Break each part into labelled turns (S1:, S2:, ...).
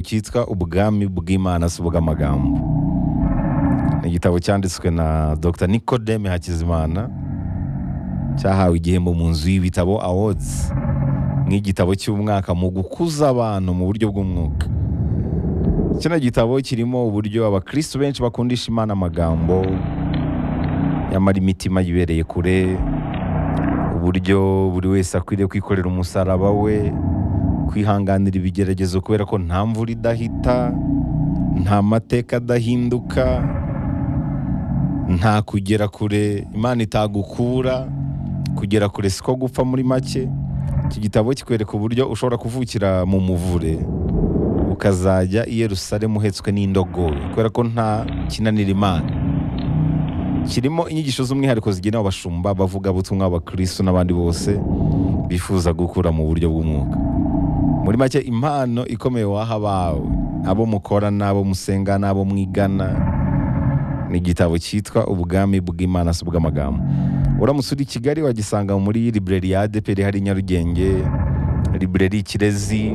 S1: cyitwa ubwami bw'imana si ubw'amagambo ni igitabo cyanditswe na dr nicodeme hakizimana cyahawe igihembo mu nzu y'ibitabo awards nk'igitabo cy'umwaka mu gukuza abantu mu buryo bw'umwuka kino gitabo kirimo uburyo abakristo benshi bakundisha imana amagambo nyamara imitima yibereye kure uburyo buri wese akwiriye kwikorera umusaraba we kwihanganira ibigeragezo kubera ko nta mvura idahita nta mateka adahinduka nta kugera kure imana itagukura kugera kure siko gupfa muri make iki gitabo kikwereka uburyo ushobora kuvukira mu muvure ukazajya i Yerusalemu uhetswe n'indogobe kubera ko nta kinanira imana kirimo inyigisho z'umwihariko zigenewe abashumba bavuga butumwa abakristo n'abandi bose bifuza gukura mu buryo bw'umwuka muri make impano ikomeye waha abawe abo mukora n'abo musenga n'abo mwigana ni igitabo cyitwa ubwami bw'imana si ubw'amagambo uramutse uri i kigali wagisanga muri libreri ya adeperi hari i nyarugenge libreri kirezi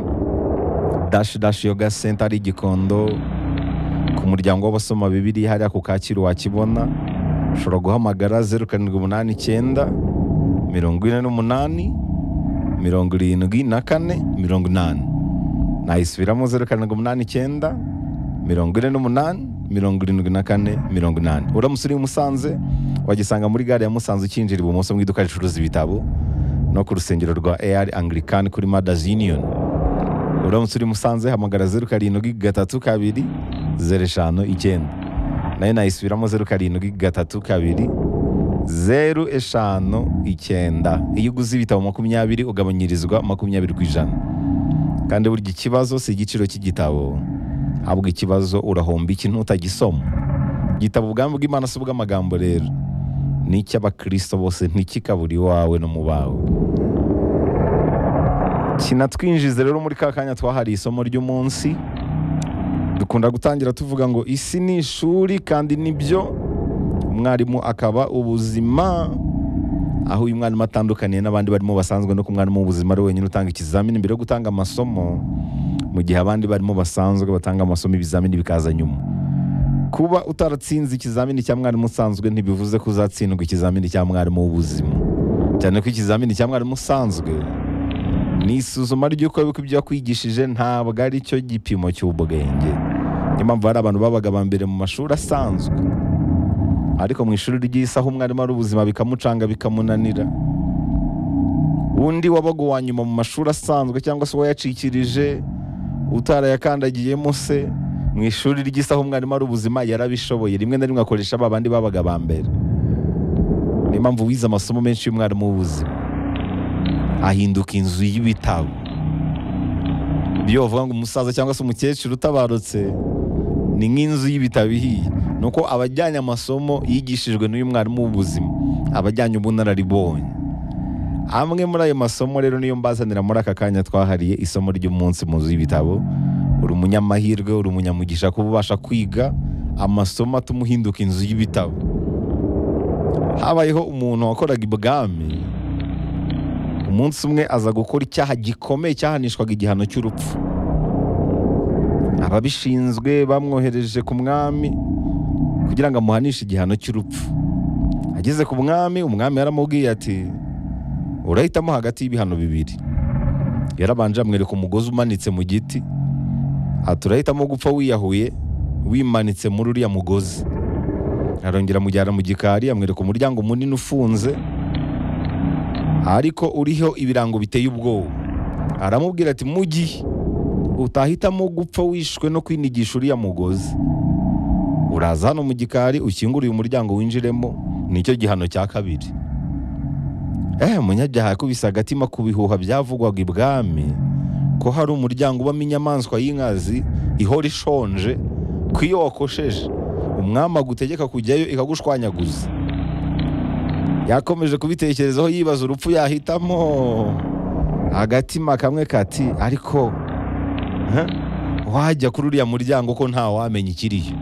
S1: dashi dashi yoga senta ari i gikondo ku muryango w'abasoma bibiri hariya ku kacyiru wakibona ushobora guhamagara zeru karindwi umunani icyenda mirongo ine n'umunani mirongo irindwi na kane mirongo inani nayisubiramo zeru karindwi umunani icyenda mirongo ine n'umunani mirongo irindwi na kane mirongo inani uramutse uri i Musanze wagisanga muri gare ya Musanze ukinjira ibumoso mu iduka ricuruza ibitabo no ku rusengero rwa AR Anglican kuri Mothers Union uramutse uri i Musanze hamagara zeru karindwi gatatu kabiri zeru eshanu icyenda nayo nayisubiramo zeru karindwi gatatu kabiri zeru eshanu icyenda iyo uguze ibitabo makumyabiri ugabanyirizwa makumyabiri ku ijana kandi burya ikibazo si igiciro cy'igitabo ahubwo ikibazo urahomba iki utagisoma igitabo ubwami bw'imana si ubw'amagambo rero ni icy'abakristo bose ntikikaburi iwawe no mu bawe kinatwinjize rero muri ka kanya twahariye isomo ry'umunsi dukunda gutangira tuvuga ngo isi ni ishuri kandi nibyo umwarimu akaba ubuzima aho uyu mwarimu atandukaniye n'abandi barimo basanzwe no ku mwarimu w'ubuzima ari wenyine utanga ikizamini mbere yo gutanga amasomo mu gihe abandi barimo basanzwe batanga amasomo ibizamini bikaza nyuma kuba utaratsinze ikizamini cya mwarimu usanzwe ntibivuze ko uzatsindwa ikizamini cya mwarimu w'ubuzima cyane ko ikizamini cya mwarimu usanzwe ni isuzuma ry'uko wibuka ibyo wakwigishije ntabwo ari cyo gipimo cy'ubwenge niyo mpamvu hari abantu babaga aba mbere mu mashuri asanzwe ariko mu ishuri ry'isi aho umwarimu ari ubuzima bikamucanga bikamunanira undi wabaga uwa nyuma mu mashuri asanzwe cyangwa se uwayacikirije utarayakandagiyemo se mu ishuri ry'isi aho umwarimu ari ubuzima yarabishoboye rimwe na rimwe akoresha ba bandi babaga aba mbere niyo mpamvu wize amasomo menshi y'umwarimu w'ubuzima ahinduka inzu y'ibitabo iyo bavuga ngo umusaza cyangwa se umukecuru utabarutse ni nk'inzu y'ibitabo ihiye ni uko abajyanye amasomo yigishijwe n'uyu mwarimu w'ubuzima abajyanye ubunararibonye amwe muri ayo masomo rero niyo mbazanira muri aka kanya twahariye isomo ry'umunsi mu nzu y'ibitabo uri umunyamahirwe uri umunyamugisha kuba ubasha kwiga amasomo atuma uhinduka inzu y'ibitabo habayeho umuntu wakoraga ibwami umunsi umwe aza gukora icyaha gikomeye cyahanishwaga igihano cy'urupfu ababishinzwe bamwohereje ku mwami kugira ngo amuhanishe igihano cy'urupfu ageze ku mwami umwami yaramubwiye ati urahitamo hagati y'ibihano bibiri yarabanje amwereka umugozi umanitse mu giti ati urahitamo gupfa wiyahuye wimanitse muri uriya mugozi arongera amujyana mu gikari amwereka umuryango munini ufunze ariko uriho ibirango biteye ubwoba aramubwira ati mu gihe utahitamo gupfa wishwe no kwinigisha uriya mugozi uraza hano mu gikari ukingura uyu muryango winjiremo nicyo gihano cya kabiri eee munyabyaha yakubise agatima ku bihuha byavugwaga ibwami ko hari umuryango ubamo inyamaswa y'inkazi ihora ishonje ko iyo wakosheje umwami agutegeka kujyayo ikagushwanyaguza yakomeje kubitekerezaho yibaza urupfu yahitamo agatima kamwe kati ariko wajya kuri uriya muryango ko ntawamenya ikiriyo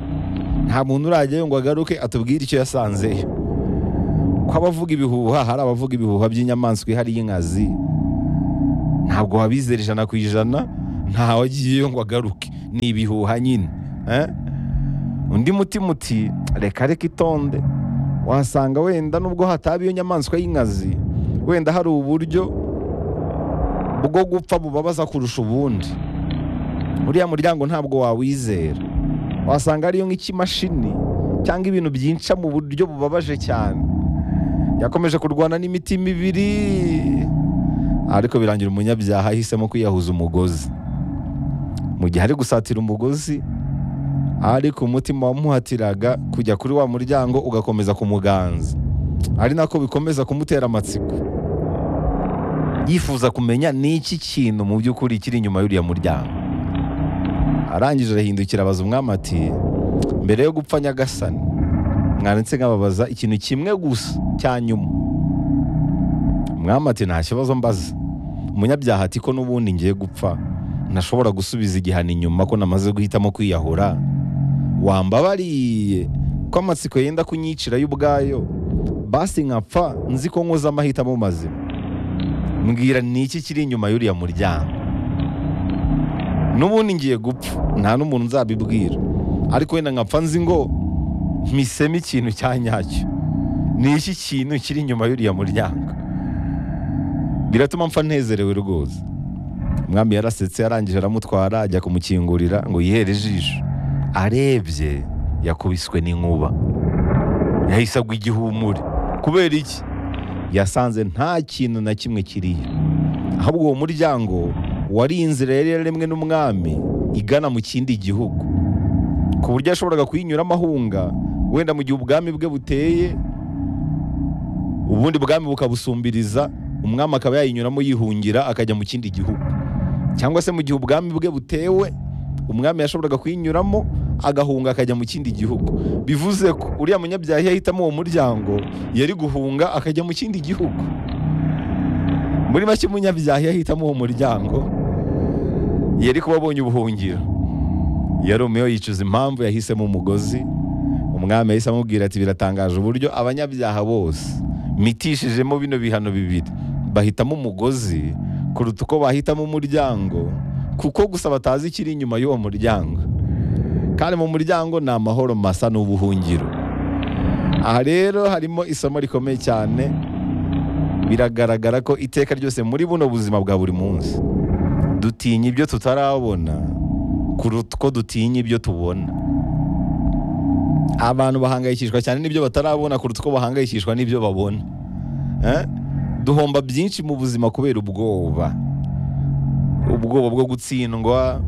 S1: nta muntu urajyayo ngo agaruke atubwire icyo yasanzeyo ko abavuga ibihuha hari abavuga ibihuha by'inyamaswa ihari y'inkazi ntabwo wabizera ijana ku ijana ntawagiyeyo ngo agaruke ni ibihuha nyine eh? undi mutima uti reka reka itonde wasanga wenda nubwo hataba iyo nyamaswa y'inkazi wenda hari uburyo bwo gupfa bubabaza kurusha ubundi uriya muryango ntabwo wawizera wasanga ariyo nk'ikimashini cyangwa ibintu byinca mu buryo bubabaje cyane yakomeje kurwana n'imitima ibiri ariko birangira umunyabyaha ahisemo kwiyahuza umugozi mu gihe ari gusatira umugozi ariko umutima wamuhatiraga kujya kuri wa muryango ugakomeza kumuganza ari nako bikomeza kumutera amatsiko yifuza kumenya ni iki kintu mu by'ukuri kiri inyuma y'uriya muryango arangije arahindukira abaza umwami ati mbere yo gupfa nyagasani mwaretse nkababaza ikintu kimwe gusa cya nyuma umwami ati nta kibazo mbaza umunyabyaha ati ko n'ubundi ngiye gupfa ntashobora gusubiza igihano inyuma ko namaze guhitamo kwiyahura wambabariye ko amatsiko yenda kunyicira y'ubwayo basi nkapfa nzi ko nkoze amahitamo mazima mbwira ni iki kiri inyuma y'uriya muryango n'ubundi ngiye gupfa nta n'umuntu nzabibwira ariko wenda nkapfa nzi ngo mpisemo ikintu cya nyacyo ni iki kintu kiri inyuma y'uriya muryango biratuma mpfa nezerewe rwose umwami yarasetse arangije aramutwara ajya kumukingurira ngo yihere ijisho arebye yakubiswe n'inkuba yahise agwa igihumure kubera iki yasanze nta kintu na kimwe kiriyo ahubwo uwo muryango wari inzira yari yaremwe n'umwami igana mu kindi gihugu ku buryo yashoboraga kuyinyuramo ahunga wenda mu gihe ubwami bwe buteye ubundi bwami bukabusumbiriza umwami akaba yayinyuramo yihungira akajya mu kindi gihugu cyangwa se mu gihe ubwami bwe butewe umwami yashoboraga kuyinyuramo agahunga akajya mu kindi gihugu bivuze ko uriya munyabyaha yahitamo uwo muryango yari guhunga akajya mu kindi gihugu muri make umunyabyaha yahitamo uwo muryango yari kuba abonye ubuhungiro yarumiyo yicuza impamvu yahisemo umugozi umwami yahise amubwira ati biratangaje uburyo abanyabyaha bose mitishijemo bino bihano bibiri bahitamo umugozi kuruta uko bahitamo umuryango kuko gusa batazi ikiri inyuma y'uwo muryango kandi mu muryango ni amahoro masa n'ubuhungiro aha rero harimo isomo rikomeye cyane biragaragara ko iteka ryose muri buno buzima bwa buri munsi dutinya ibyo tutarabona kuruta uko dutinya ibyo tubona abantu bahangayikishwa cyane n'ibyo batarabona kuruta uko bahangayikishwa n'ibyo babona duhomba byinshi mu buzima kubera ubwoba ubwoba bwo gutsindwa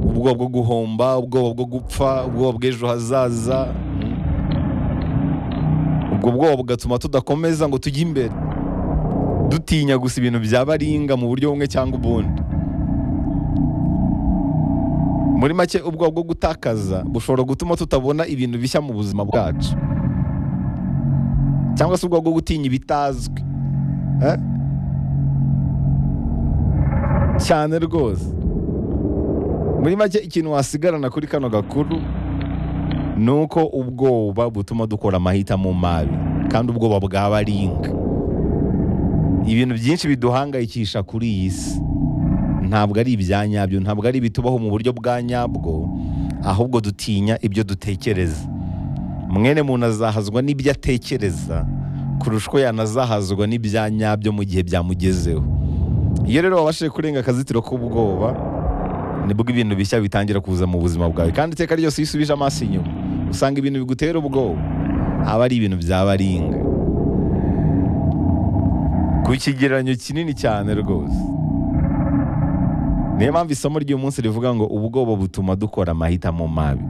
S1: ubwoba bwo guhomba ubwoba bwo gupfa ubwoba bw'ejo hazaza ubwo bwoba bugatuma tudakomeza ngo tujye imbere dutinya gusa ibintu byaba aringa mu buryo bumwe cyangwa ubundi muri make ubwoba bwo gutakaza bushobora gutuma tutabona ibintu bishya mu buzima bwacu cyangwa se ubwoba bwo gutinya ibitazwi cyane rwose muri make ikintu wasigarana kuri kano gakuru ni uko ubwoba butuma dukora amahitamo mabi kandi ubwoba bwaba ari inka ibintu byinshi biduhangayikisha kuri iyi si ntabwo ari ibya nyabyo ntabwo ari ibitubaho mu buryo bwa nyabwo ahubwo dutinya ibyo dutekereza mwene muntu azahazwa n'ibyo atekereza kurusha uko yanazahazwa n'ibya nyabyo mu gihe byamugezeho iyo rero wabashije kurenga akazitiro k'ubwoba nibwo ibintu bishya bitangira kuza mu buzima bwawe kandi iteka ryose iyo usubije amaso inyuma usanga ibintu bigutera ubwoba aba ari ibintu byaba ari inga ku kigereranyo kinini cyane rwose niyo mpamvu isomo ry'uyu munsi rivuga ngo ubwoba butuma dukora amahitamo mabi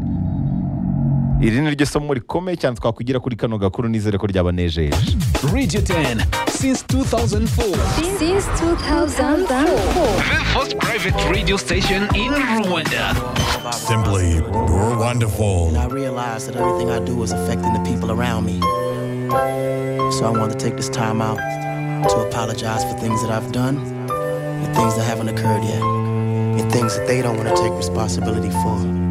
S1: iri ni ryo somo rikomeye cyane twakugira kuri kano gakuru nizere ko ryabanejeje
S2: Radio 10 since 2004.
S3: Since 2004.
S2: The first private radio station in Rwanda.
S4: Simply, you're wonderful.
S5: and I realized that everything I do is affecting the people around me. So I want to take this time out to apologize for things that I've done and things that haven't occurred yet, and things that they don't want to take responsibility for.